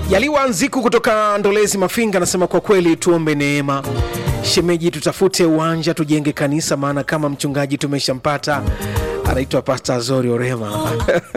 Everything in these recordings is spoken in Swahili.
Yaliwa Nziku kutoka Ndolezi Mafinga anasema kwa kweli tuombe neema shemeji, tutafute uwanja tujenge kanisa, maana kama mchungaji tumeshampata anaitwa Pasta Azori Orema.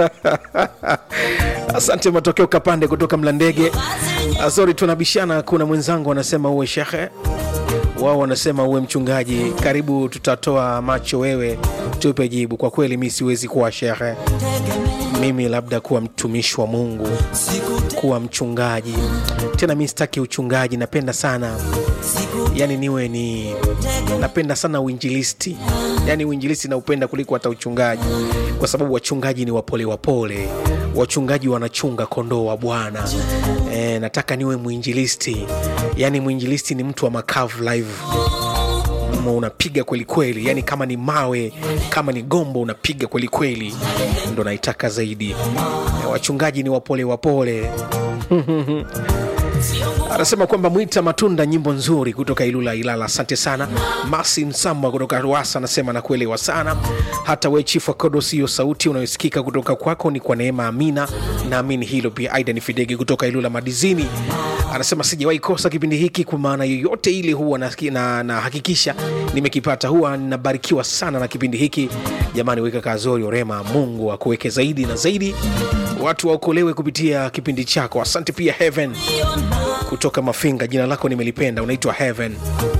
Asante matokeo Kapande kutoka Mlandege. Azori, tunabishana. Kuna mwenzangu anasema uwe shekhe, wao wanasema uwe mchungaji. Karibu, tutatoa macho, wewe tupe jibu. Kwa kweli mi siwezi kuwa shekhe, mimi labda kuwa mtumishi wa Mungu, kuwa mchungaji. Tena mi sitaki uchungaji, napenda sana yani niwe ni napenda sana uinjilisti, yani uinjilisti naupenda kuliko hata uchungaji, kwa sababu wachungaji ni wapole wapole, wachungaji wanachunga kondoo wa Bwana. E, nataka niwe mwinjilisti, yani mwinjilisti ni mtu wa makavu live Mm, unapiga kweli kweli, yani kama ni mawe, kama ni gombo unapiga kweli kweli, ndo naitaka zaidi. E, wachungaji ni wapole wapole anasema kwamba mwita matunda nyimbo nzuri kutoka ilula ilala asante sana masi msamba kutoka ruasa anasema nakuelewa sana hata we chifu wa kodos hiyo sauti unayosikika kutoka kwako ni kwa neema amina naamini hilo pia aida ni fidege kutoka ilula madizini anasema sijawahi kosa kipindi hiki kwa maana yoyote ile huwa nahakikisha na, na hakikisha nimekipata huwa ninabarikiwa sana na kipindi hiki jamani weka kazori orema mungu akuweke zaidi na zaidi watu waokolewe kupitia kipindi chako asante pia heaven kutoka mafinga jina lako nimelipenda unaitwa heaven